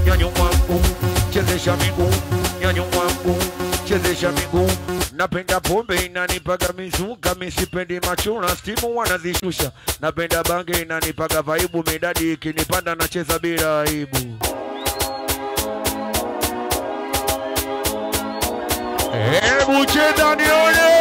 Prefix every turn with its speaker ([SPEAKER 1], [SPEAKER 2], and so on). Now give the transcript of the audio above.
[SPEAKER 1] nyanyua mguu, chezesha miguu, nyanyua mguu, chezesha miguu. Napenda pombe inanipaga mizuka, misipendi machura, stimu wanazishusha. Napenda bange inanipaga vaibu, midadi ikinipanda nacheza bila aibu. Hebu cheza nione.